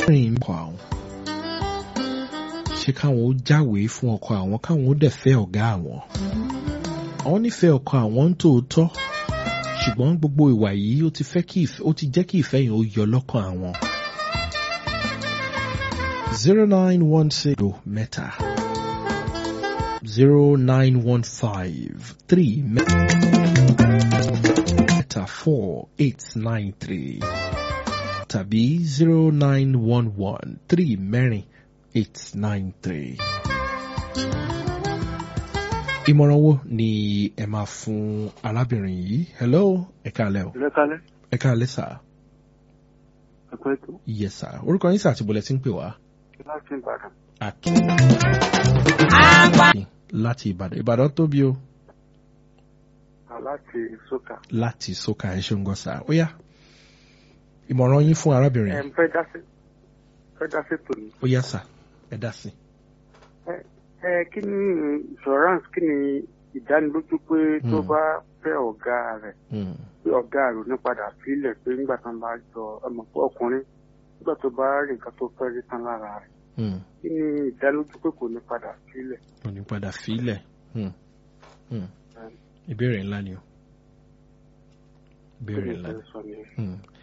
rìn ọkọ àwọn ṣé káwọn ó jáwèé fún ọkọ àwọn káwọn ó dẹ̀ fẹ́ ọ̀gá àwọn àwọn nífẹ̀ẹ́ ọkọ àwọn ń tòótọ́ ṣùgbọ́n gbogbo ìwà yìí ó ti fẹ́ kí ìfẹ́ ó ti jẹ́ kí ìfẹ́ yẹn ó yọ lọ́kàn àwọn. zero nine one six mẹ́ta zero nine one five three mẹ́ta four eight nine three tàbí zero nine one one three mẹ́rin eight nine three. Ìmọ̀ràn wo ni ẹ máa fún arábìnrin yìí? Hello, ẹ káalẹ́ o. lẹ́kálẹ́ Ẹ káalẹ́ sà. ẹ̀kọ́ ètò Yes sà. Orúkọ yín sà àti bọ̀lẹ̀ tí ń pè wá. láti ìbàdàn Akin. Láti Ìbàdàn. Ìbàdàn tóbi o. láti sókà. Láti Sókà ẹ ṣeun gan sà. Ó yá. Ìmọ̀ràn yín fún arábìnrin ẹ yìí. fẹ́ dá sí fẹ́ dá sí tòní. Ó yá sà. Ẹ dá sí. ẹ kí ni insurance kí ni ìdánilójú pé tó Hmm. bá fẹ́ ọ̀gá rẹ̀ Mm. pé ọ̀gá rẹ̀ ò ní padà sílẹ̀ pé nígbà tán bá jọ ọmọ pé ọkùnrin nígbà tó bá rí nǹkan tó fẹ́ rí tán lára rẹ̀ Mm. kí ni ìdánilójú pé kò ní padà sílẹ̀. Mo ní padà fílẹ̀. Mm. Mm. Ìbéèrè ńlá ni o. kí Ìbéèrè ni ńlá ni. ìfẹ́ sọ nìyẹn. Mm.